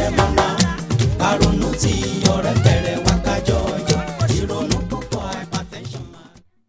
bẹ̀rẹ̀ mọ́nà àrònú tí ọ̀rẹ́ bẹ̀rẹ̀ wá kájọ ọjọ́ ìrònú púpọ̀ hypertension máa.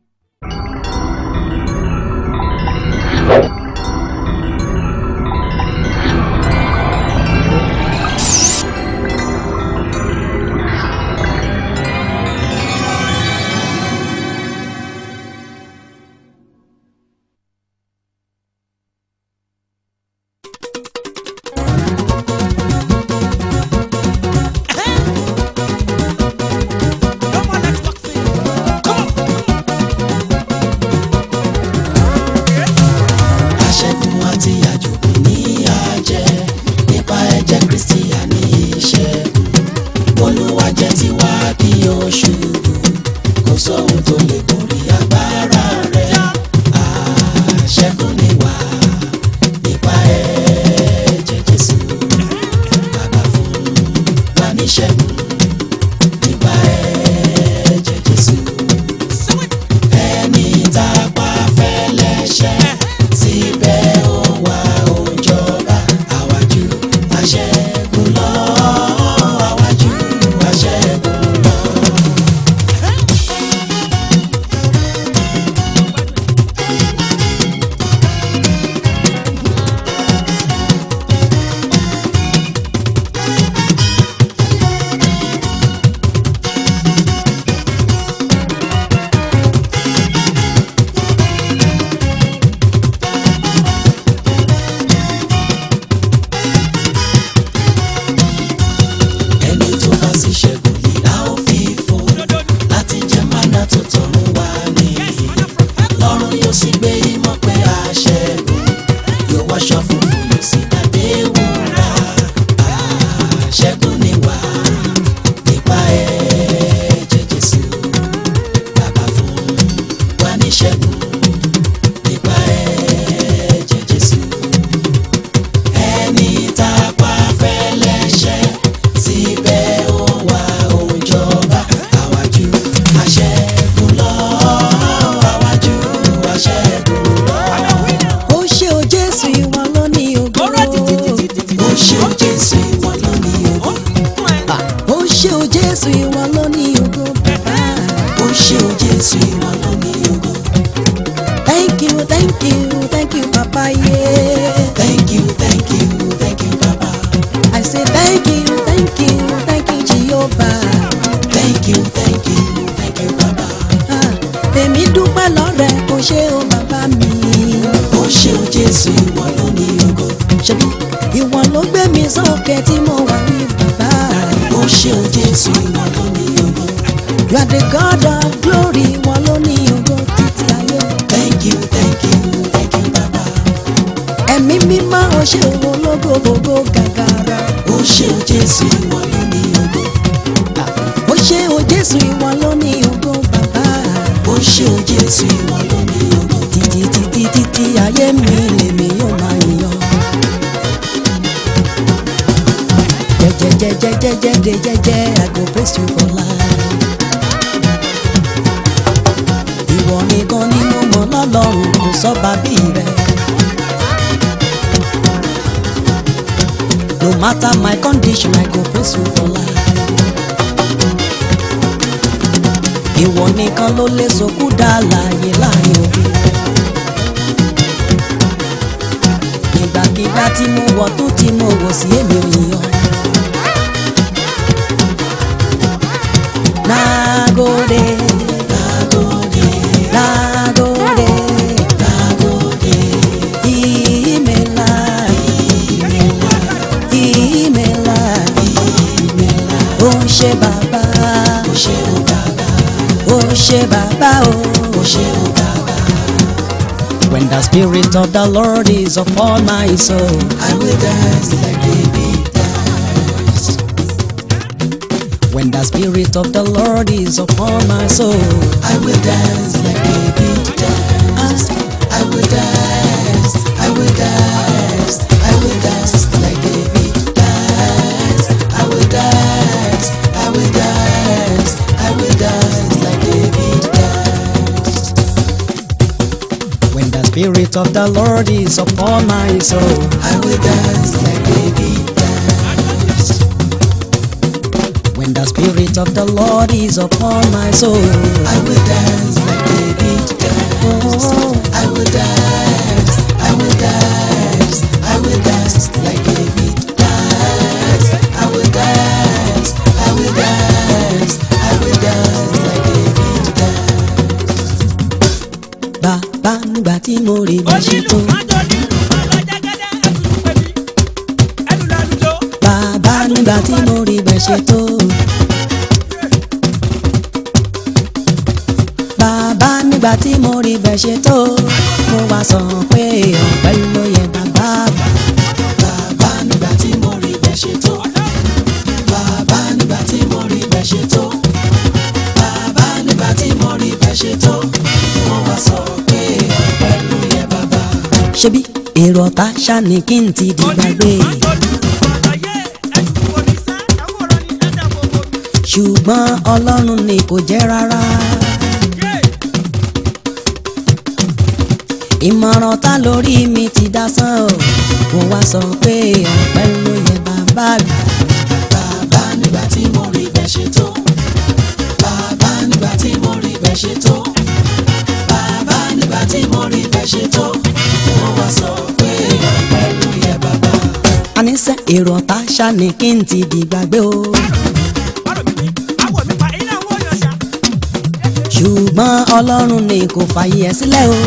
aṣẹ́gun àti àjòkù ní àjẹ́ nípa ẹ̀jẹ̀ kristi àní ìṣẹ́gun olúwa jẹ́ tiwa kí o ṣubú kò sóhun tó lè borí agbára rẹ̀ aṣẹ́gun ni wá nípa ẹ̀jẹ̀ jésù bàbá fún wa níṣẹ́gun nípa ẹ̀jẹ̀ jésù ẹni tá a pa fẹ́lẹ́ṣẹ̀ síbẹ̀ ó wá ó jọba àwájú àṣẹ́gun lọ àwájú àṣẹ́gun lọ. ẹni tó bá sì ṣẹ́gun yìí a ó fi fún láti jẹ mánà tó tọ̀run wá ní lọ́run yóò sì gbé ìmọ̀ pé a ṣẹ́gun yóò wáṣọ funfun yóò sì dàdé wúrà ṣẹ́gun ni wá nípa ẹ̀jẹ̀ Jésù bàbá fún wa ní ṣẹ́gun nípa ẹ̀jẹ̀ Jésù ẹni tá a pa fẹ́lẹ́ṣẹ̀ síbẹ̀ ó wá ó jọba àwájú àṣẹ́gun lọ àwájú àṣẹ́gun lọ. ó ṣe o jésù ìwọ ló ní ògo ó ṣe ó Jésù ìwọ ló ní ògo ó ṣe o jésù ìwọ ló ní ògo bàbá ó ṣe ó Jésù ìwọ ló ní ògo. thank you thank you thank you papa yeah. thank you thank you thank you baba i say thank you thank you thank you jehovah thank you thank you thank you baba Ah, èmi dúpẹ́ lọ́rẹ̀ kò ṣe o bàbá mi ó ṣe ó Jésù ìwọ ló ní ògo. ṣebí ìwọ ló gbé mi sókè tí mo wà ní bàbá ó ṣe ó Jésù ìwọ ló ní ògo. you are the god of glory ìwọ ló ní ògo títí ayé thank you thank you thank you baba. ẹ̀mí mímọ́ o ṣe o ológo gbogbo gàgàrà. ó ṣe ó Jésù ìwọ ló ní ògo. ó ṣe o jésù ìwọ ló ní ògo bàbá ó ṣe ó Jésù ìwọ ló ní ògo. títí títí títí ayé mi lèmi yóò máa yàn. jẹjẹjẹjẹjẹjẹ jẹjẹ i go praise you for life. ìwọ nìkan ni mo mọ̀ lọ́lọ́run kò sọ́ba bí rẹ̀. no matter my condition i go praise you for life. ìwọ nìkan ló lè sọkú dá láàyè láàyè òbí. ìgbàkigbà tí mo wọ̀ tó tí mo wọ̀ sí èmi ò yàn. Nagode, Nagode, nagode, nagode, imela, imela, ìmẹ̀lá. ó ṣe bàbá, ó ṣe ó bàbá, ó ṣe bàbá o. ó ṣe ó bàbá. When the spirit of the Lord is upon my soul, I will dance like David danced. when the spirit of the Lord is upon my soul, I will dance like David danced. I will dance, I will dance, I will dance like David danced. I will dance, I will dance, I will dance like David danced. when the spirit of the Lord is upon my soul, I will dance like David danced. When the spirit of the Lord is upon my soul. I will dance like David danced. Oh, I will dance, I will dance, I will dance like David danced. I will dance, I will dance, I will dance like David danced. bàbá nígbà tí mo rí bá ṣe tó. Bàbá nígbà tí mo rí bá ṣe tó. Bàbá nígbà tí mo rí bá ṣe tó. Mo wá sọ pé ọ̀pẹ ló yẹ bàbá. Bàbá nígbà tí mo rí bẹ́ẹ̀ ṣe tó. Bàbá nígbà tí mo rí bẹ́ẹ̀ ṣe tó. Bàbá nígbà tí mo rí bẹ́ẹ̀ ṣe tó. Mo wá sọ pé ọpẹ́ ló yẹ bàbá. Ṣebí èrò ọ̀tá ṣáni kí n ti di gbàgbé. Ṣùgbọ́n Ọlọ́run ni kò jẹ́ rárá. Ìmọ̀ràn ta lórí mi ti dá sán o. Mo wá sọ pé ọ̀pẹ ló yẹ bàbá mi. Bàbá nígbà tí mo rí bẹ́ẹ̀ ṣe tó. Bàbá nígbà tí mo rí bẹ́ẹ̀ ṣe tó. Bàbá nígbà tí mo rí bẹ́ẹ̀ ṣe tó. Mo wá sọ pé ọpẹ́ ló yẹ bàbá. Àníṣe èrò ọ̀tá ṣáni kí n ti di gbàgbé o. Ṣùgbọ́n Ọlọ́run ni kò fàyè ẹ̀ sílẹ̀ o.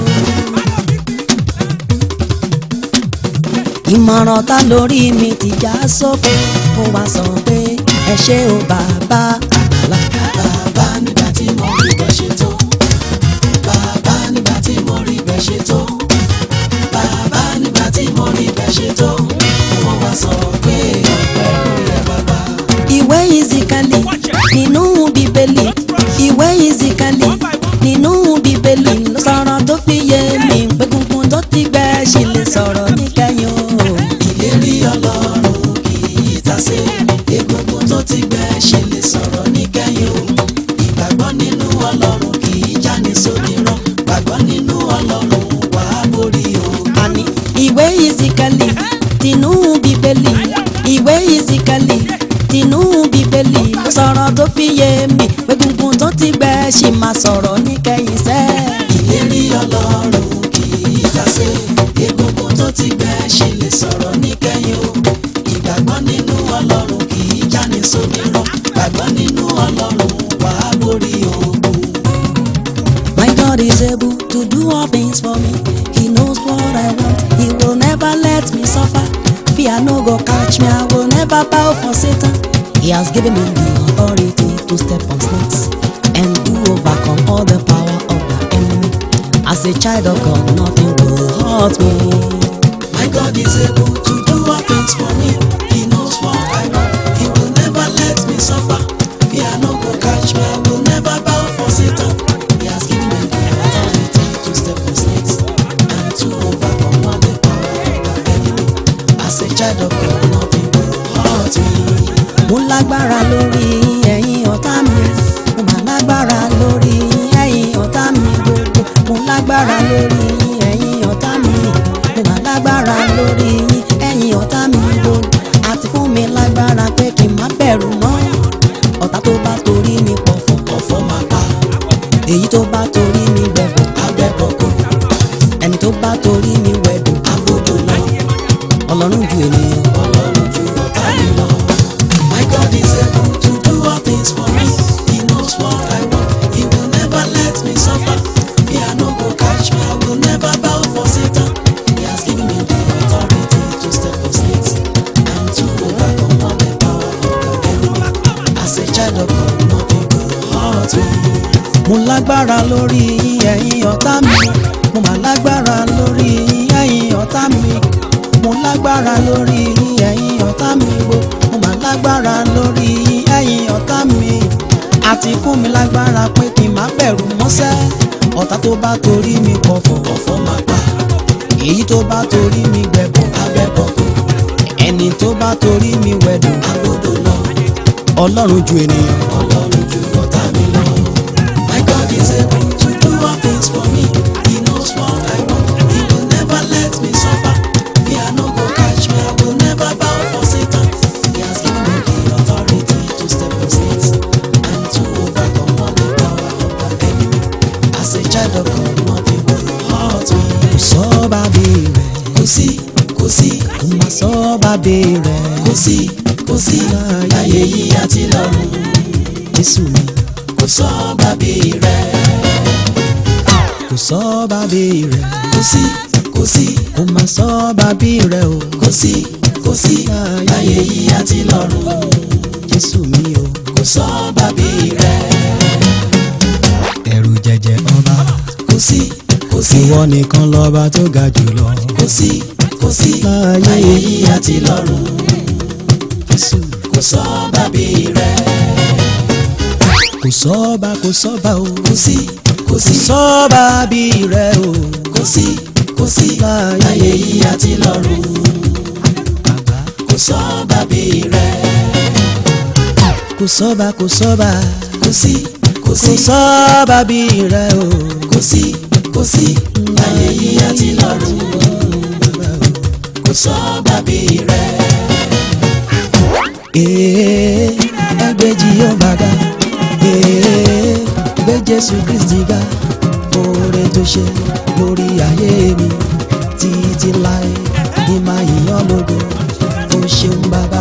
Ìmọ̀ràn ta lórí mi ti já sófo. Mo wá sọ pé ẹ ṣé o bàbá àgbàlá. Bàbá nígbà tí mo rí bẹ́ẹ̀ ṣe tó. Bàbá nígbà tí mo rí bẹ́ẹ̀ ṣe tó. Bàbá nígbà tí mo rí bẹ́ẹ̀ ṣe tó. Mo wá sọ pé ọpẹ́ ló yẹ bàbá. Ìwé ìzìkàlì nínú bíbélì. Ìwé ìzìkàlì nínú bíbélì ló sọ̀rọ̀ tó fi yé mi pé gungun tó ti gbẹ ṣì lè sọ̀rọ̀ níkẹyìn o. Ìlérí Ọlọ́run kì í tasé. Egungun tó ti gbẹ ṣe lè sọ̀rọ̀ níkẹyìn o. Ìgbàgbọ́ nínú Ọlọ́run kì í jáni sódìrán. Gbàgbọ́ nínú Ọlọ́run wà á borí o. àní ìwé ìzìkàlì tinú bíbélì ìwé ìzìkàlì tinú bíbélì ló sọ̀rọ̀ tó fi yé mi pé gungun tó ti gbẹ ṣì máa sọ̀rọ̀ níkẹyìn sẹ́. Ìlérí Ọlọ́run kì í tasé. Egungun tó ti gbẹ ṣe lè sọ̀rọ̀ níkẹyìn o. Ìgbàgbọ́ nínú Ọlọ́run kì í jáni sódìrán. Gbàgbọ́ nínú Ọlọ́run wà á borí ogun. My God is able to do all things for me. He knows what I want. He will never let me suffer. Fear no go catch me. I will never bow for Satan. He has given me the authority to step on snakes and to overcome all the power of the enemy. As a child of God, nothing will hurt me. My God is able to do all things for me. He knows what I want. He will never let me suffer. Fear no go catch me. I will never bow for Satan. He has given me the authority to step on snakes and to overcome all the power of the enemy. As a child of God, nothing will hurt me. mo lágbára lórí ẹ̀yin ọ̀tá mi mo mà lágbára lórí ẹ̀yin ọ̀tá mi gbogbo mo lágbára lórí ẹ̀yin ọ̀tá mi mo mà lágbára lórí ẹ̀yin ọ̀tá mi gbogbo àti fún mi lágbára pé kí n má bẹ̀rù mọ́ ọ̀tá tó bá torí mi pọ̀ fún Ọ̀fọ̀ máa pa èyí tó bá torí mi wẹ̀bùn agbẹ́bọ̀kọ̀ ẹni tó bá torí mi wẹ̀dùn agbódò lọ. ọlọ́run ju ènìyàn Ọlọ́run ju ọ̀tá mi lọ. My God is able to do all things for me. He knows what I want. He will never let me suffer. Fear no go catch me. I will never bow for Satan. He has given me the authority to step on snakes and to overcome all the power of the enemy. As a child of God, nothing will hurt me. mo lágbára lórí ẹ̀yin ọ̀tá mi mo mà lágbára lórí ẹ̀yin ọ̀tá mi mo lágbára lórí ẹ̀yin ọ̀tá mi gbó mo mà lágbára lórí ẹ̀yin ọ̀tá mi àti fún mi lágbára pé kí n má bẹ̀rù mọ́sẹ́ ọ̀tá tó bá torí mi pọ̀fọ̀ Ọ̀fọ̀ máa pa èyí tó bá torí mi gbẹ̀bọ̀ agbẹ́bọ̀kọ̀ ẹni tó bá torí mi wẹ̀dùn agbódò lọ. ọlọ́run ju ènìyàn Ọlọ́run ju ọ̀tá mi lọ. My God is able to do all things for me. He knows what I want. He will never let me suffer. Fear no go catch me. I will never bow for Satan. He has given me the authority to step on snakes bàbí rẹ̀ kò sí kò sí láyé yìí àti lọ́run jésù mi kò sọ bàbí rẹ̀ kò sọ bàbí rẹ̀ kò sí kò sí kò má sọ bàbí rẹ̀ o kò sí kò sí láyé yìí àti lọ́run jésù mi o kò sọ bàbí rẹ̀ ẹ̀rù jẹjẹ ọba kò sí kò sí ìwọ nìkan lọ́ba tó ga jùlọ kò sí kò sí láyé yìí àti lọ́run jésù kò sọ bàbí rẹ̀ kò sọ́ba kò sọ́ba o kò sí kò kò sí sọ́ba bí rẹ̀ o kò sí kò sí láyé yìí àti lọ́run bàbá kò sọ bàbí rẹ̀ kò sọ́ba kò sọ́ba kò sí kò kò sí sọ́ba bí rẹ̀ o kò sí kò sí láyé yìí àti lọ́run kò sọ bàbí rẹ̀ ee ẹgbẹ́ Jèhófà ga ee gbé Jésù Kristi ga oore tó ṣe lórí ayé mi títí láé ní máa yíyan lógo ó ṣeun bàbá.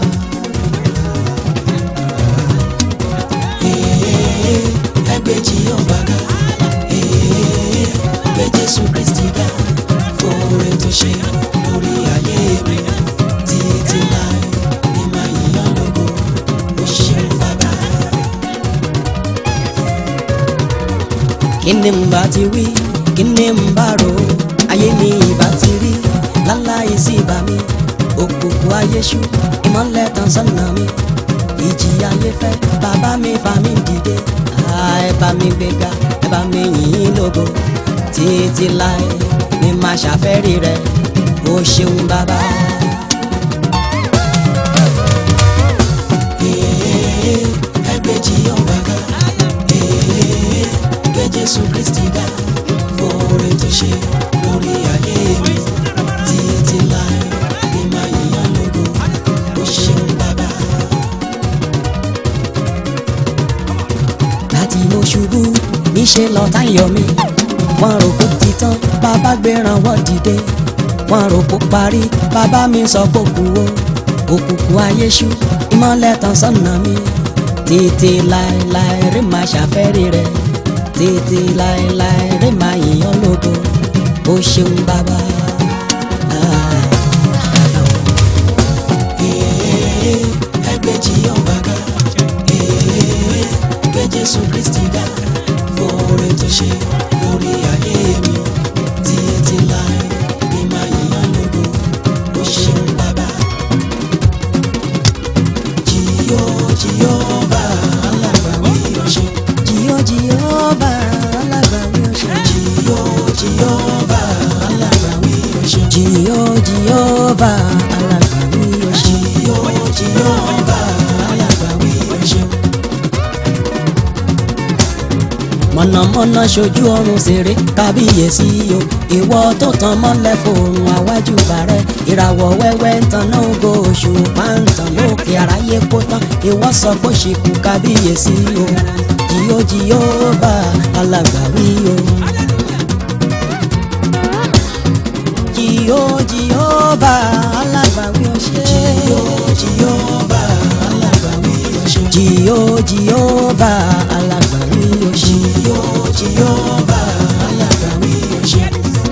Ee, ẹgbẹ́ Jèhófà ga Ee, gbé Jésù Kristi ga fóore tó ṣe lórí ayé mi títí láé ní máa yíyan lógo ó ṣeun bàbá. kí ni n bá ti wí kí ni n bá rò ó ayé mi ìbá ti rí láláì sí ìbá mi òkùnkùn ayé ṣú ìmọ́lẹ̀ tàn sọ́nà mi ìjì ayé fẹ́ bàbá mi fà mí dìde Ah, ẹ bá mi gbéga ẹ bá mi yìn ín lógo títí láé mi máa ṣàfẹ́rí rẹ o ṣeun bàbá. Ee, ẹgbẹ́ Jèhófà ga Ee, gbé Jésù Kristi ga fóore tó ṣe lórí ayé mi títí láé ní máa yíyan lógo ó ṣeun bàbá. láti mo ṣubú níṣẹ́ lọ́tá yọ mí wọ́n rò kó ti tán bàbá gbéra wọ́n dìde wọ́n rò kó parí bàbá mi sọ pé kú o òkùnkùn ayé ṣú ìmọ́lẹ̀ tàn sọ́nà mi tètè láéláé rí máa ṣàfẹ́rí rẹ tètè láéláé rí máa yìnyín lógo ó ṣeun bàbá. Ah. Ee, ẹgbẹ́ Jèhófà ga Ee, gbé Jésù Kristi ga fóore tó ṣe lórí ayé mi títí láé ní máa yíyan lógo ó ṣeun bàbá. Jìyó Jèhófà alágbàwí ọ̀ṣun. Jìyó Jèhófà alágbàwí ọ̀ṣun. Jìyó Jèhófà alágbàwí ọ̀ṣun. Jìyó Jèhófà alágbàwí ọ̀ṣun. Jìyó Jèhófà alágbàwí ọ̀ṣun. mọ̀nàmọ́ná ṣojú ọrùn ṣeré kábíyèsí o ìwọ tó tan mọ́lẹ̀ fòrùn àwájú bàrẹ́ ìràwọ̀ wẹ́wẹ́ ń tan náà ògo oṣù pàǹtàn lókè aráyé kó tán ìwọ sọ pé ṣìkú kábíyèsí o jìyó Jèhófà alágbàwí o. jìyó Jèhófà alágbàwí o ṣe. Jìyó Jèhófà alágbàwí ọ̀ṣun. jìyó Jèhófà alágbàwí o ṣe. Jìyó Jèhófà alágbàwí ọ̀ṣun.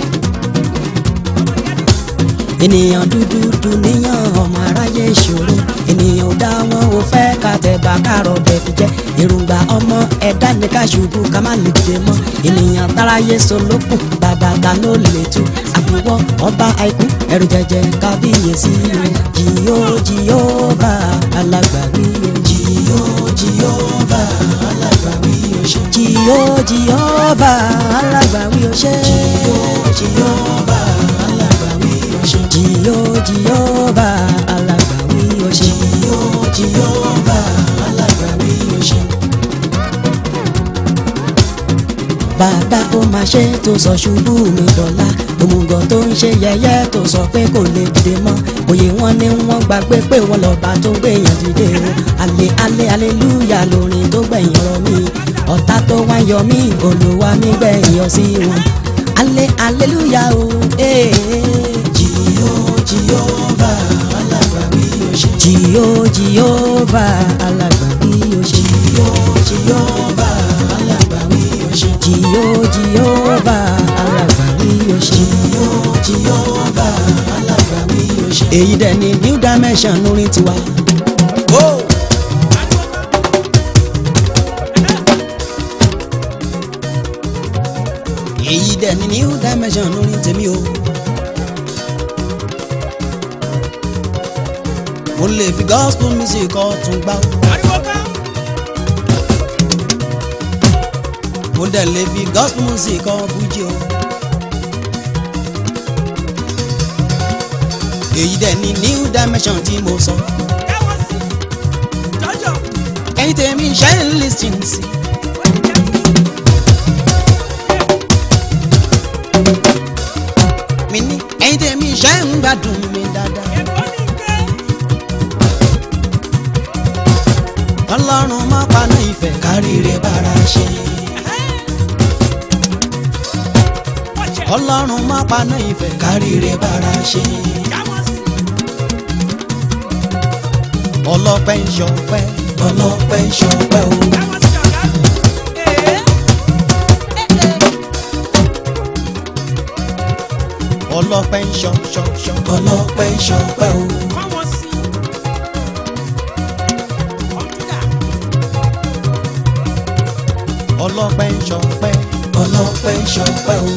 ènìyàn dúdú dùnìyàn ọmọ aráyé ìṣòro ènìyàn ò dá wọn ò fẹ́ ká tẹ̀bà kárọ̀ bẹ̀fì jẹ́ èròǹgbà ọmọ ẹ̀dá ní ká ṣubú ká má lè dìde mọ́ ènìyàn táráyé solókùn bàbá ta ló lè tú àfiwọ́ ọba àìkú ẹ̀rù jẹjẹ kábíyèsí o jìyó Jèhófà alágbàwí o Jìyó Jèhófà alágbàwí ọ̀ṣun. jìyó Jèhófà alágbàwí o ṣe Jìyó Jèhófà alágbàwí ọ̀ṣun. jìyó Jèhófà alágbàwí o ṣe. Jìyó Jèhófà alágbàwí ọ̀ṣun. bàbá ó máa ṣe tó sọ ṣubú mi dọ̀la òmùgọ̀ tó ń ṣe yẹ̀yẹ́ tó sọ pé kò lè dìde mọ́ òye wọn ni wọ́n gbàgbé pé wọ́n lọ́ba tó gbèyàn dìde o alẹ́ alẹ́ aleluya lórin tó gbẹ̀yìn ọ̀rọ̀ mi ọ̀tá tó wá yọ mí olúwa mi gbẹ̀yìn yọ sí wọn alẹ́ aleluya o. Hey, hey. Jìyó Jèhófà alágbàwí ṣe. jìyó jìyóbá alágbàwí o ṣe. jìyó jìyóbá alágbàwí o ṣe. jìyó jìyóbá alágbàwí o ṣe. jìyó jìyóbá alágbàwí o ṣe. èyí dẹ̀ ni new dimension lórí tiwa. Oh! èyí dẹ̀ ni new dimension lórí tèmi o. mo lè fi gospel music ọ̀tún gbá o. mo dẹ̀ lè fi gospel music ọ̀ fújì o. èyí dẹ̀ ni new dimension tí mo sọ. ẹ̀yin tèmi ṣe ń lis ten sí. mi ní ẹ̀yin tèmi ṣe ń gbádùn mi dáadáa. ọlọ́run má paná ìfẹ́ káríire bára ṣe. ọlọ́run má paná ìfẹ́ káríire bára ṣe. ọlọ́pẹ́ ń ṣọpẹ́ ọlọ́pẹ́ ń ṣọpẹ́ o. ọlọ́pẹ́ ń ṣọ ṣọ ṣọ ọlọ́pẹ́ ń ṣọpẹ́ o. ọlọ́pẹ́ ń ṣọpẹ́ ọlọ́pẹ́ ń ṣọpẹ́ o.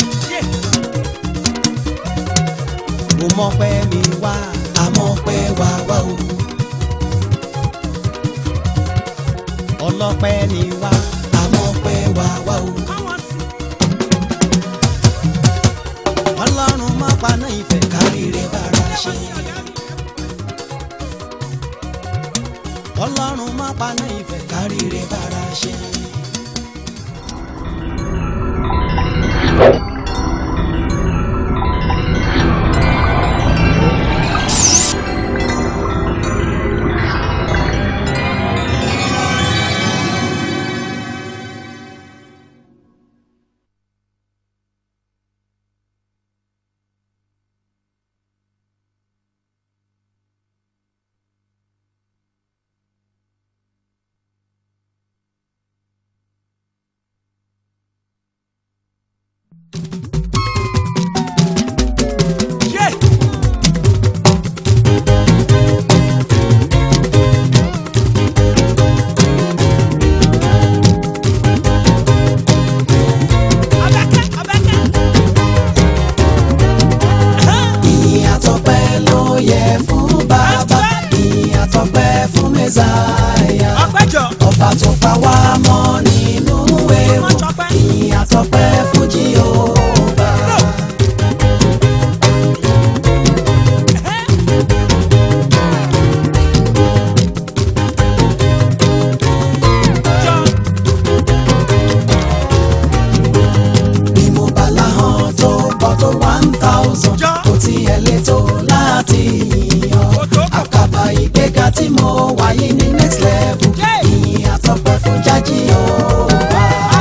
mo mọpẹ́ mi wá àmọ́ pẹ́ wá wá o. ọlọ́pẹ́ ni wá àmọ́ pẹ́ wá wá o. ọlọ́run má paná ìfẹ́ káríire bára ṣe. ọlọ́run má paná ìfẹ́ káríire bára ṣe. ìyìn àtọpẹ́ ló yẹ fún bàbá. ìyìn àtọpẹ́ fún mẹ́sàáyà. ọba tó pa wá mọ́ nínú ewu. ìyìn àtọpẹ́ fún Jèhófà. bí mo bá láhàn tó pọ̀ tó one thousand kò tiẹ̀ lè tó láti yìnyín àkàbà ìgbéga tí mo wáyé ní next level ìyìn àtọpẹ́ fún jájí Jèhófà.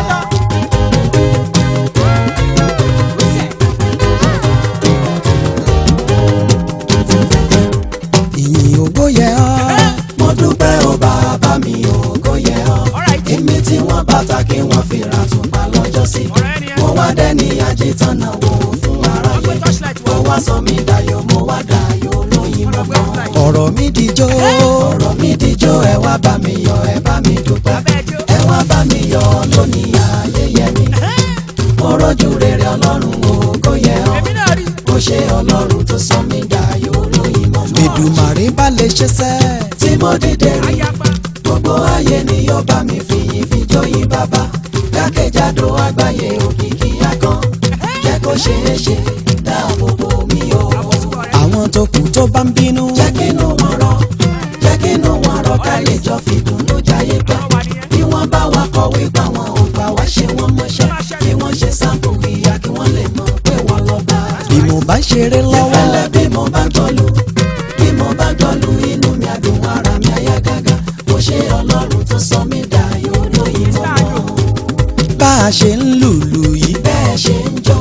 ìyìn ògo yẹ ọ́ mo dúpẹ́ o bàbá mi ògo yẹ ọ́ èmi tí wọ́n bàtà kí wọ́n fi ra tùpá lọ́jọ́ sí mo wá dẹ́ni àjẹtánà wò fún aráyé mo wá sọ mi dayọ̀ mo wá dayọ̀ lóyìn mọ́ ọ̀rọ̀ mi dijó ọ̀rọ̀ mi dijó ẹ wá bá mi yọ̀ ẹ bá mi dúpẹ́ ẹ wá bá mi yọ̀ lónìí ayẹyẹ mi mo rọ́jú rere ọlọ́run ògo yẹ ọ́ mo ṣe ọlọ́run tó sọ mi dayọ̀ lóyìn mọ́ Èdùmàrè bá lè ṣe sẹ́ tí mo dìde rí gbogbo ayé ni yóò bá mi fi yìn fi jóyin bàbá jákèjádò àgbáyé òkìkí akán jẹ́ kó ṣeé ṣe dáàbò bò mí o àwọn tó kù tó bá ń bínú jẹ́ kínú wọn rọ̀ jẹ́ kínú wọn rọ̀ ká lè jọ fìdùnnú jayé pẹ́ bí wọ́n bá wa kọ̀wé gbà wọn ò gbà wá ṣe wọ́n mọṣẹ́ kí wọ́n ṣe sáǹpù ìyá kí wọ́n lè mọ̀ pé wọ́n lọ bá bí mo bá ṣeré lọ́wọ́ ìfẹ́lẹ́ bí mo bá gbọ́lù bí mo bá gbọ́lù inú mi àdùn ara mi àyà gágá mo ṣe ọlọ́run tó sọ mí dayọ̀ lóyìn mọ́mọ́ bá a ṣe ń lùlù yìí bẹ́ẹ̀ ṣe ń jó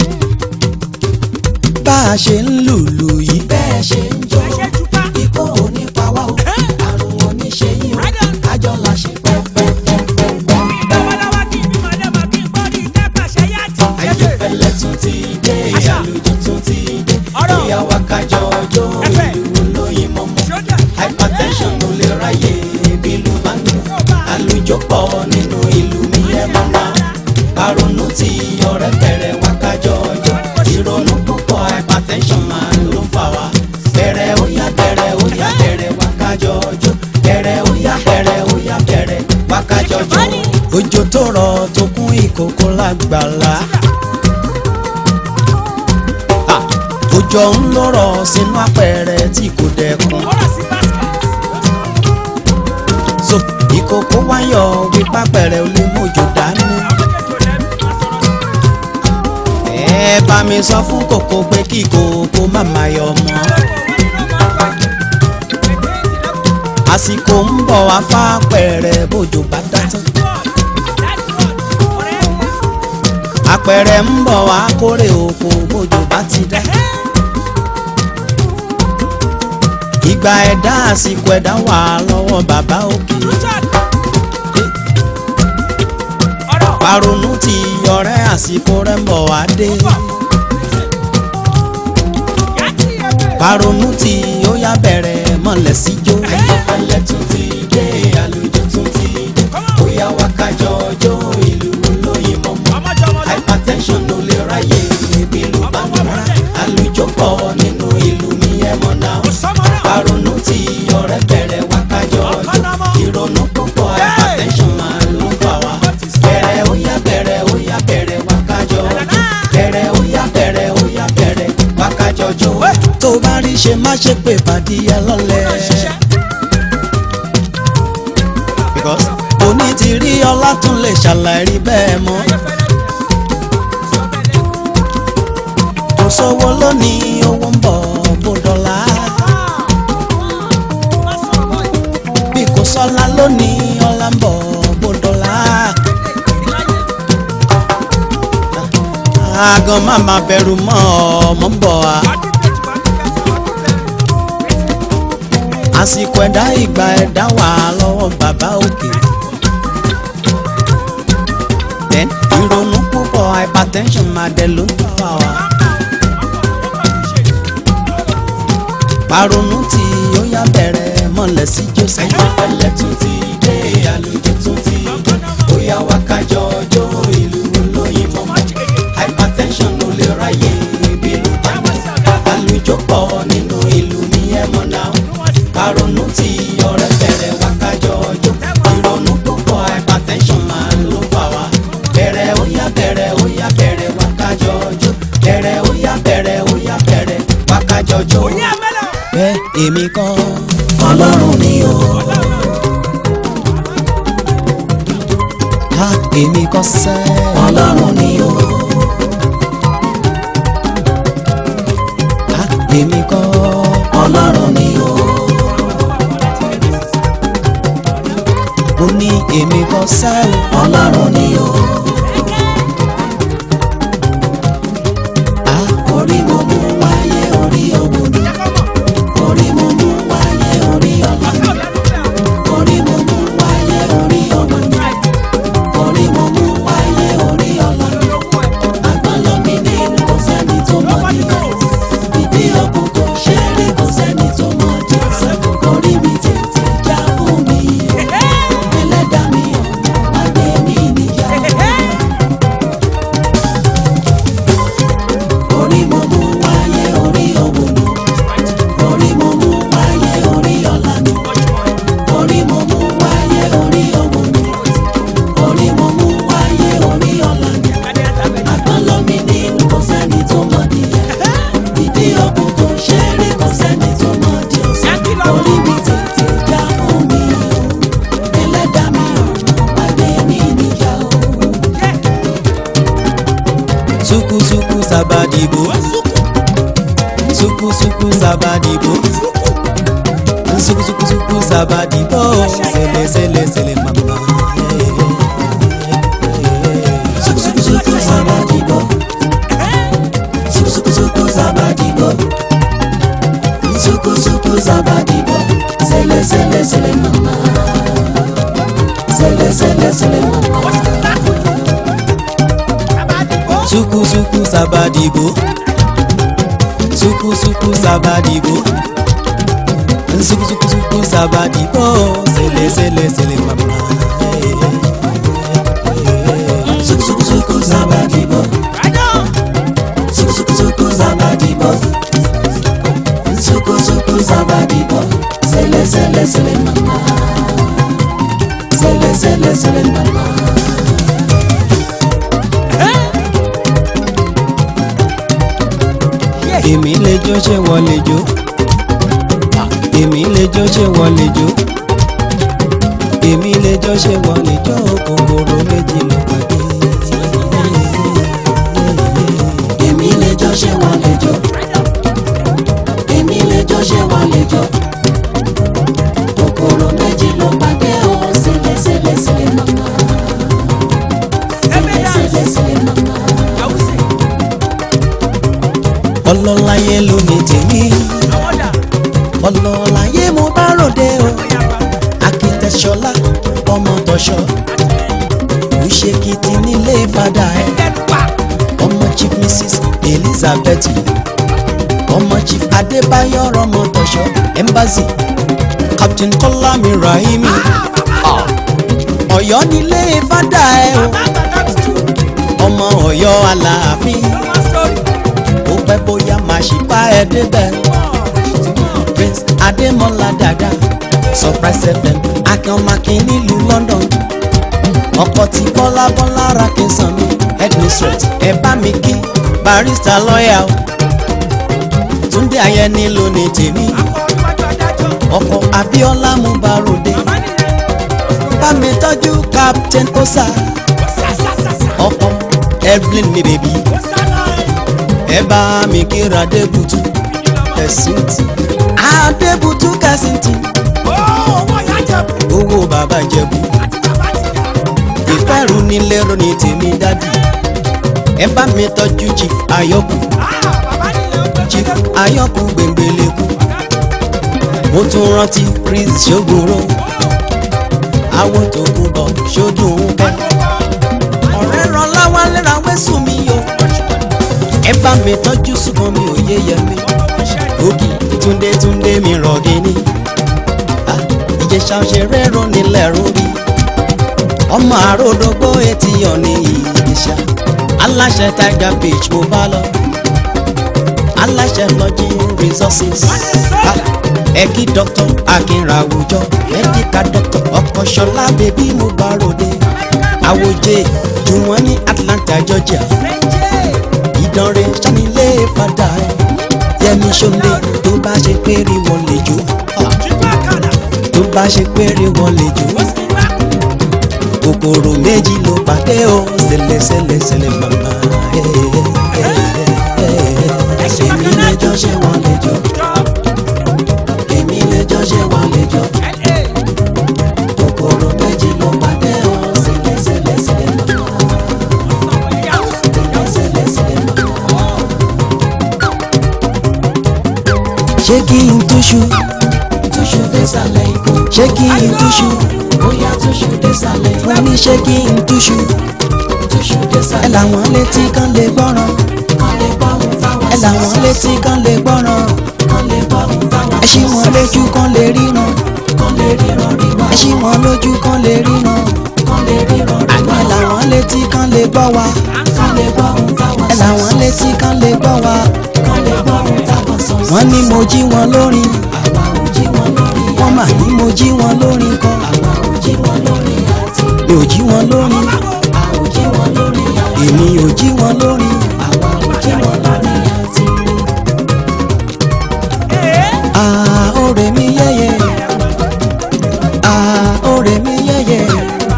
bá a ṣe ń lùlù yìí bẹ́ẹ̀ ṣe ń jó ikú ò ló lè ráyè bí ìlú bá ń dùn àlùjọ pọ̀ nínú ìlú mi ẹ̀ mọ́ náà karùnún tí ọ̀rẹ́ bẹ̀rẹ̀ wá kájọ ọjọ́ ìrònú púpọ̀ hypertension máa ló fà wá bẹ̀rẹ̀ ó yá bẹ̀rẹ̀ ó yá bẹ̀rẹ̀ wá kájọ ọjọ́ bẹ̀rẹ̀ ó yá bẹ̀rẹ̀ ó yá bẹ̀rẹ̀ wá kájọ ọjọ́. òjò tó rọ̀ tó kún ìkòkò lágbàlá Ah, òjò ń lọ́rọ̀ sínú apẹ̀rẹ̀ tí kò dẹkùn so ìkòkò wáyọ̀ wípé apẹ̀rẹ̀ ò lè mójò dání. ẹ bá mi sọ fún kòkó pé kí kòkó má má yọ mọ́. àsìkò ń bọ̀ wá fápẹ̀rẹ̀ bójò bá dá tán. apẹ̀rẹ̀ ń bọ̀ wá kórè oko bójò bá ti dá. ìgbà ẹ̀dá àsìkò ẹ̀dá wà lọ́wọ́ bàbá òkè. paronu ti ọ̀rẹ́ àsìkò rẹ̀ ń bọ̀ wá dé. paronu ti ó yá bẹ̀rẹ̀ mọ̀lẹ́ síjó. ayọ̀fẹ́lẹ́ tún ti dé àlùjọ tún ti dé. ó yá wá kájọ ọjọ́ ìlú olóyin mọ́mọ́. hypertension ló lè ráyè níbi ìlú bá ń rà. àlùjọ pọ̀ nínú ìlú mi ẹ̀ mọ̀ náà. paronu ti ọ̀rẹ́ bẹ̀rẹ̀ wá kájọ ọjọ́. ìrònú púpọ̀ hypertension máa ló fà wá. bẹ̀rẹ̀ ó yá bẹ̀rẹ̀ ó yá bẹ̀rẹ̀ wá kájọ ọjọ́. bẹ̀rẹ̀ ó yá bẹ̀rẹ̀ ó yá bẹ̀rẹ̀ wá kájọ ọjọ́. tó bá rí ṣe má ṣe pé pàdé ẹ lọ́lẹ̀. because òní ti rí ọlá tún lè ṣàlàyé bẹ́ẹ̀ mọ́. kò sówó lónìí owó ń bọ̀ bó dọ́là. bí kò sọ́lá lónìí ọlá ń bọ̀ bó dọ́là. àgàn má má bẹ̀rù mọ́ ọmọ ń bọ̀ wá. àsìkò ẹ̀dá ìgbà ẹ̀dá wà lọ́wọ́ bàbá òkè. then ìrònú púpọ̀ hypertension máa dẹ̀ ló ń fà wá. paronu tí ó yá bẹ̀rẹ̀ mọ̀lẹ́ sí joseph. ayọ̀fẹ́lẹ́ tún ti dé àlùjọ tún ti dé ó yá wá kájọ ọjọ́ ìlú olóyin mọ́mọ́. hypertension ló lè ráyè ibi ìlú bá mi. àlùjọ pọ̀ nínú ìlú mi ẹ̀ mọ̀ náà. paronu tí ọ̀rẹ́ bẹ̀rẹ̀ wá kájọ ọjọ́. ìrònú púpọ̀ hypertension máa ló fà wá. bẹ̀rẹ̀ ó yá bẹ̀rẹ̀ ó yá bẹ̀rẹ̀ wá kájọ ọjọ́. bẹ̀rẹ̀ ó yá bẹ̀rẹ̀ ó yá bẹ̀rẹ̀ wá kájọ ọjọ́ bẹ́ẹ̀ èmi kọ́ ọlọ́run ni o. ha èmi kọ́ sẹ́ ọlọ́run ni o. ha èmi kọ́ ọlọ́run ni o. mo ní èmi kọ́ sẹ́ ọlọ́run ni o. ha orí mo mú wáyé orí ògùn ni orí mo mú wáyé orí ọlá ni orí mo mú wáyé orí ọmọ ni orí mo mú wáyé orí ọlá ni àgbọ̀nlọ mi ní kò sẹ́ni tó mọ̀ níyẹn ìdí ọkùn kò ṣe rí kò sẹ́ni tó mọ̀ jẹ́ orí mi tètè já fún mi ẹlẹ́dàá mi ọ̀nà àgbẹ̀ mi níyà orí mo mú wáyé orí òwò ni orí mo mú wáyé orí ọ̀la ni orí mo mú wáyé orí òwò ni orí mo mú wáyé orí ọ̀la ni àgbọ̀nlọ́ mi ní kò sẹ́ni tó mọ̀ nìyẹn ìdí ọkùn tó ṣe rí kò sẹ́ni tó mọ̀ di ọ̀sán orí mi tètè já fún mi o ẹlẹ́dàá mi ọ̀nà àgbẹ̀ mi níyà o. sukusuku sabadibo sukusuku sabadibo sukusuku sabadibo sele sele sele mama. Sukusuku sabadibo Sukusuku sabadibo Sukusuku sabadibo Sele sele sele mama Sele sele sele mama sukusuku sabadibo sukusuku sabadibo nsukusukusuku sabadibo sele sele sele mama Sukusuku zabadibo. Sukusuku zabadibo. Sukusuku zabadibo. Sele sele sele mama. Sele sele sele mama. èmi lè jó ṣé wọ́n lè jó èmi lè jó ṣé wọ́n lè jó èmi lè jó ṣé wọ́n lè jó kòkòrò méjì ló pàdé. Èmi lè jó ṣé wọ́n lè jó. Èmi lè jó ṣé wọ́n lè jó. Kòkòrò méjì ló pàdé o. Sele sele sele mama. Sele sele sele mama. ọlọ́láyé ló ní tèmi ọlọ́láyé mo bá ròde o akitẹ̀ṣọlá ọmọ tọ̀ṣọ́ òṣèkìtì nílé fada ẹ̀ ọmọ chief mrs elizabeth ọmọ chief adébáyọ̀ ọmọ tọ̀ṣọ́ embassy captain kọ́lámi rahimi ọ̀yọ́ nílé fada ẹ̀ o ọmọ ọ̀yọ́ aláàfin ó pẹ́ bóyá máa ṣì bá ẹ débẹ̀. prince adémọlá dada surprise fm akínọmọkín nílùú london ọkọ tí bọ́lá bọ́lá ra kí n sàn mí headmistress ẹ bá mi kí barista lọ́ọ̀yà o túndé ayẹni ló ní tèmi ọkọ abíọ́lá mú baròde bá mi tọ́jú captain osa ọkọ evelyn mi bèbí ẹ bá mi kíra adébútú kẹsìntì adébútú kẹsìntì owó bàbá jẹ̀bú ìfẹ́rù nílé ronì tèmi dádì ẹ bá mi tọ́jú chief ayọ́kù chief ayọ́kù gbẹ̀ngbẹ̀lẹ̀kù mo tún rántí chris ṣògbóró àwọn tó kú bọ̀ ṣojú ń bẹ́ ọ̀rẹ́ ràn láwálé ra wẹ́sùn mi o ẹ bá mi tọ́jú ṣùgbọ́n mi ò yé yẹ mi ògì túndé túndé mi rọ̀gì ni Ah, ìjẹsà òṣèré rọ nílẹ̀ rórí ọmọ àròdógbó etí ọ̀nì ìjẹsà aláṣẹ tiger beach mo bá lọ aláṣẹ lọ́jì resources Ah, ẹ̀kí dr akínra àwùjọ medical doctor ọkọ̀ṣọlá bèbí mo bá ròde àwòjẹ jùwọ́n ní atlanta georgia ìdánrẹ sanilé fada ẹ yẹmi sọlẹ tó bá ṣe péré wọn lè jó tó bá ṣe péré wọn lè jó kòkòrò méjì ló pàdé o ṣẹlẹ̀ ṣẹlẹ̀ ṣẹlẹ̀ màmá ẹ ẹ ẹ ẹ Èmi lè jó ṣé wọ́n lè jó. Èmi lè jó ṣé wọ́n lè jó. Kòkòrò méjì ló pàdé o. Sele sele sele mama. Sele sele mama. ṣé kí n túṣu Túṣu désàlẹ̀ ikú. ṣé kí n túṣu Bóyá túṣu désàlẹ̀ ikú. wọ́n ní ṣé kí n túṣu Túṣu ẹ désàlẹ̀ làwọn létí kan lè gbọ́ràn kan lè gbọ́ ohun táwọn ẹ làwọn létí kan lè gbọ́ràn kan lè gbọ́ ohun táwọn ẹ ṣí wọn lójú kan lè ríran kan lè ríran ríran ẹ ṣí wọn lójú kan lè ríran kan lè ríran ẹ ríran làwọn létí kan lè gbọ́ wa kan lè gbọ́ ohun táwọn ẹ làwọn létí kan lè gbọ́ wa kan lè gbọ́ ohun táwọn sọ sí. wọ́n ní mo jí wọn lórin àwa ò jí wọn lórí wọ́n mà ní mo jí wọn lórin kan àwa ò jí wọn lórí àti mi ò jí wọn lórin a ò jí wọn lórí àti èmi ò jí wọn lórin àwa ò jí wọn lórí àti. àá òrè mi yẹ́yẹ́ àá òrè mi yẹ́yẹ́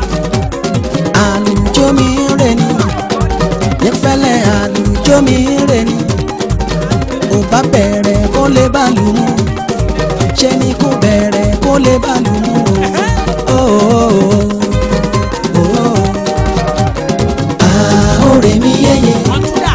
àlùjọ mi rè ni nífẹ̀lẹ́ àlùjọ mi rè ni ò bá bẹ̀rẹ̀ kó lè bá lù mú ṣe ni kó bẹ̀rẹ̀ kó lè bá lù mú o. àá òrè mi yẹ́yẹ́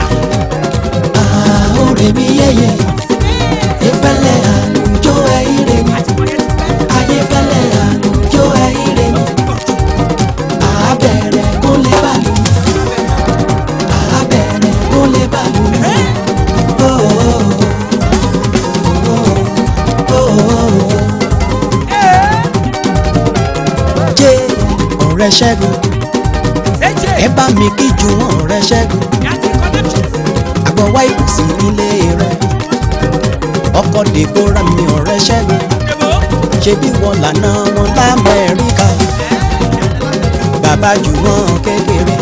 ọ̀rẹ́ ṣẹ́gun ẹ bá mi kí ju wọn ọ̀rẹ́ ṣẹ́gun àgbọ̀ wá ìbùsùn nílé rẹ̀ ọkọ̀ dèbóra mi ọ̀rẹ́ ṣẹ́gun ṣebí wọn lànà wọn lamẹ́ríkà bàbá jù wọn kékeré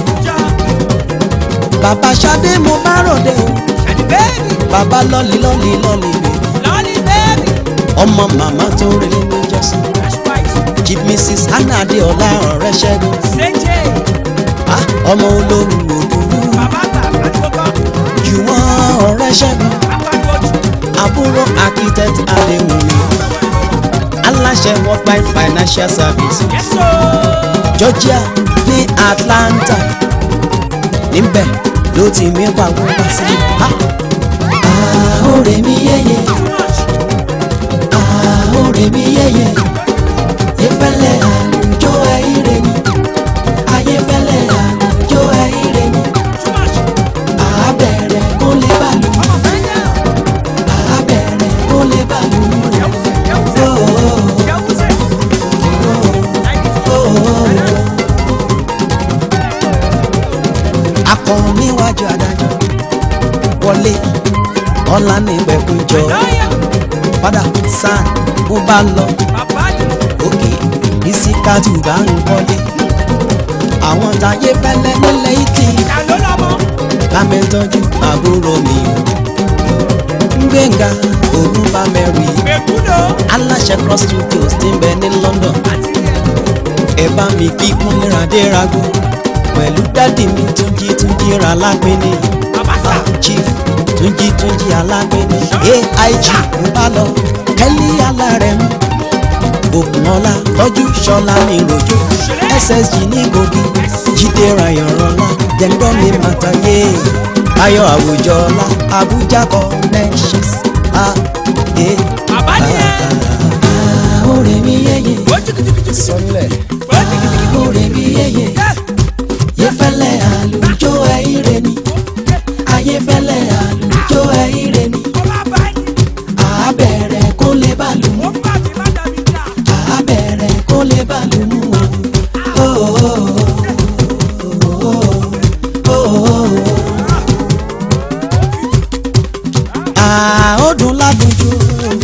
bàbá Ṣadé mo bá ròde o bàbá lọ́lì lọ́lì lọ́lì bèbí ọmọ màmá tó rí ní jọ́sìn chief mrs hannah adéọlá ọ̀rẹ́ ṣẹ́gun ah, ọmọ olóhùn òdùrú jù wọ́n ọ̀rẹ́ ṣẹ́gun àbúrò architect adéwùmí aláṣẹ worldwide financial service georgia ní atlanta níbẹ̀ ló ti mí pàwọ́ wá sí ah, Àhórè mi yéye, àhórè mi yéye, ìfẹ́lẹ́ àlùjọ ẹ̀yìnrè mi, ayéfẹ́lẹ́ àlùjọ ẹ̀yìnrè mi, àbẹ̀rẹ̀ kó lè bàlù, àbẹ̀rẹ̀ kó lè bàlù. akọ níwájú adájọ́ wọlé ọlá ní ìgbẹ́kúnjọ padà sàn bó bá lọ òkè ìsìkàtù bá ń wọlé àwọn táyé fẹ́lẹ́ nílẹ̀ ìtì lámẹ́tọ́jú àbúrò mi gbẹ̀ngà òun bá mẹ́rin aláṣẹ cross studios ti ń bẹ ní London ẹ bá mi kí kúnlẹ̀ adérago pẹ̀lú dádì mi túnjí túnjí ra lápẹ́ni chief túnjí túnjí alápẹ́ni aig ń bá lọ kẹ́lí alárẹ̀ mú òkùnọ́lá tọ́jú ṣọlá ní rojo ssg ní gògì jíde rayanrọlá jẹ́ńdọ́ mi màtàyé ayọ̀ àwùjọ ọlá abuja connections a e Àhórè mi yéye, sọlẹ̀ àhórè mi yéye, ìfẹ́lẹ́ àlùjọ ẹ̀yìnrè mi, ayéfẹ́lẹ́ àlùjọ ẹ̀yìnrè mi, àbẹ̀rẹ̀ kó lè bàlù. abẹ́rẹ́ kó lè bá lù mú o. Ah, ó dùn ládùnjú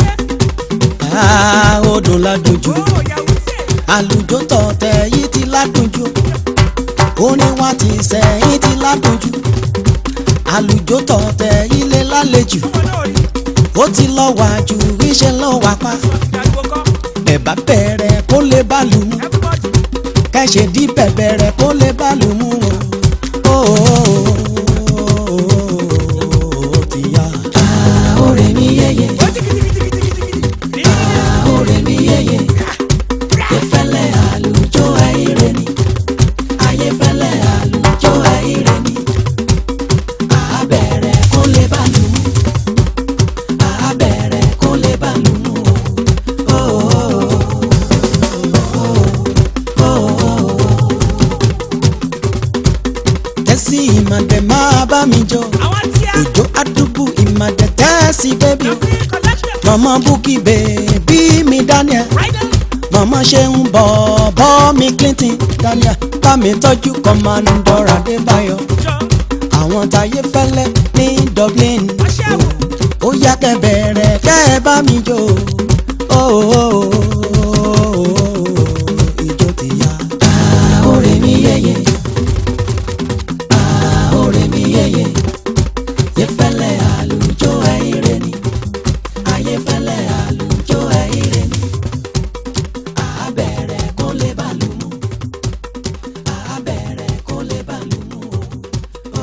Ah, ó dùn ládùnjú àlùjọ tọ̀tẹ̀ yìí ti ládùnjú orin wa ti sẹ́yìn ti ládùnjú àlùjọ tọ̀tẹ̀ yìí lè lálejò ó ti lọ wá ju iṣẹ́ lọ wá pa ẹ̀bá bẹ̀rẹ̀ kó lè bá lù mú kẹ́sẹ̀ dí bẹ̀bẹ̀rẹ̀ kó lè bá lù mú o. Ó, ó, ó, ó, ti yá. Àhórè mi yéye, àhórè mi yéye, ìfẹ́lẹ́ àlùjọ ẹ̀yìnrè mi, ayéfẹ́lẹ́ àlùjọ ẹ̀yìnrè mi, abẹ́rẹ́ kó lè bá lù mú, abẹ́rẹ́ kó lè bá lù mú o. tẹ́sí ìmàdẹ̀ máa bá mi jọ òjò àdúgbò ìmàdẹ̀ tẹ́sí bẹ́bí mọ̀mọ́ búkì bèbí mi Daniel mọ̀mọ́ ṣe ń bọ̀ bọ́ mi Clinton Daniel bá mi tọ́jú Commodore Adébáyọ̀ àwọn táyé fẹ́lẹ́ ní Dublin ó yá kẹ́ bẹ̀rẹ̀ kẹ́ ẹ bá mi jó ó ìjó ti yá. Àhórè mi yéye, àhórè mi yéye, ìfẹ́lẹ́ àlùjọ ẹ̀yìnrè mi, ayéfẹ́lẹ́ àlùjọ ẹ̀yìnrè mi, abẹ́rẹ́ kó lè bá lù mú, abẹ́rẹ́ kó lè bá lù mú o.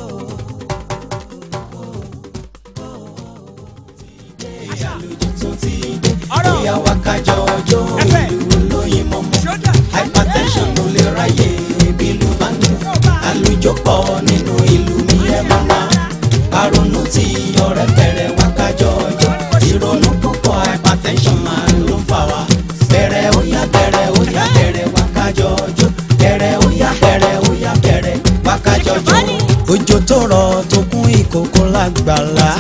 Ìyá wa kájọ ọjọ́ ìlú lóyìn mọ́mọ́. Hypertension ló lè ráyè bí ìlú bá ń dùn. Àlùjọ pọ̀ nínú ìlú mi ẹ̀ máa wá. Àrònú tí ọ̀rẹ́ bẹ̀rẹ̀ wá kájọ ọjọ́. Ìrònú púpọ̀ hypertension máa ló ń fà wá. Bẹ̀rẹ̀ ó yá bẹ̀rẹ̀ ó yá bẹ̀rẹ̀ wá kájọ ọjọ́. Bẹ̀rẹ̀ ó yá bẹ̀rẹ̀ ó yá bẹ̀rẹ̀ wá kájọ ọjọ́. Òjò tó rọ̀ tó kún ìkòkò lágbàlá.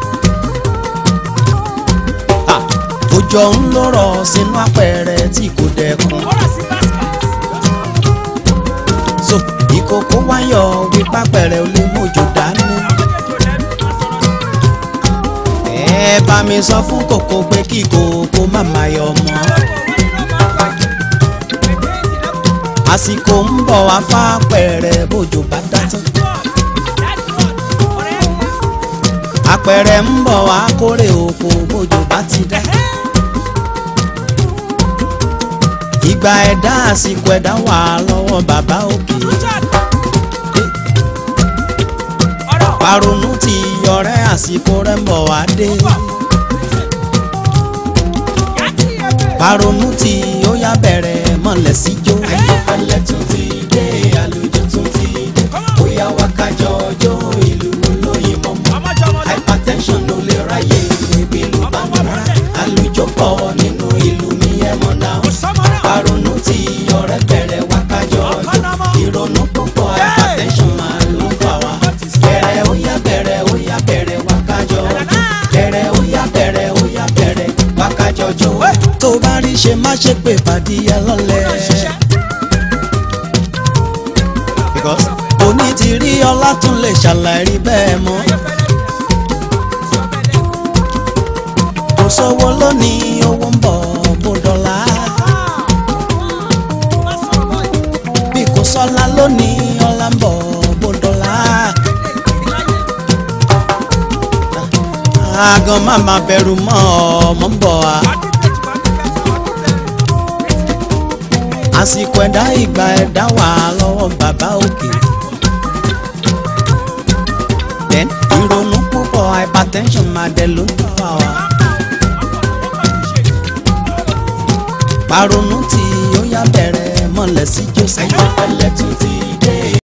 Ah, òjò ń lọ́rọ̀ sínú apẹ̀rẹ̀ tí kò dẹkùn kókó wáyọ̀ wípá pẹ̀rẹ̀ ò lè mójú dání. ẹ bá mi sọ fún kòkó pé kí kòkó má máa yọ mọ́. àsìkò ń bọ̀ wá fá pẹ̀rẹ̀ bójú bá dá tán. àpẹẹrẹ ń bọ̀ wá kórè oko bójú bá ti dá. ìgbà ẹ̀dá àsìkò ẹ̀dá wà lọ́wọ́ bàbá òkè. paronu ti ọ̀rẹ́ àsìkò rẹ̀ ń bọ̀ wá dé. paronu ti ó yá bẹ̀rẹ̀ mọ̀lẹ́ síjó. ayọ̀fẹ́lẹ́ tún ti dé àlùjọ tún ti dé bóyá wá kájọ ọjọ́ ìlú olóyin mọ́mọ́ hypertension ló lè ráyè níbi ìlú bàmúrà àlùjọ pọ̀ nínú ìlú mi ẹ̀ mọ̀ náà paronu ti ọ̀rẹ́ bẹ̀rẹ̀ wá kájọ ọjọ́ ìrònú púpọ̀ hypertension máa ló fà wá bẹ̀rẹ̀ ó yá bẹ̀rẹ̀ ó yá bẹ̀rẹ̀ wá kájọ ọjọ́ bẹ̀rẹ̀ ó yá bẹ̀rẹ̀ ó yá bẹ̀rẹ̀ wá kájọ ọjọ́. tó bá rí ṣe má ṣe pé fàdíyà lọ́lẹ̀. because òní ti rí ọlá tún lè ṣàlàyé bẹ́ẹ̀ mọ́. kò sówó lónìí owó ń bọ̀ bó dọ́là. bí kò sọ́lá lónìí ọlá ń bọ̀ bó dọ́là. àgàn má má bẹ̀rù mọ́ ọmọ ń bọ̀ wá. àsìkò ẹ̀dá ìgbà ẹ̀dá wà lọ́wọ́ bàbá òkè. then ìrònú púpọ̀ hypertension máa dẹ̀ ló ń fà wá. paronu tí ó yá bẹ̀rẹ̀ mọ̀lẹ́ sí joseph. ayọ̀fẹ́lẹ́ tún ti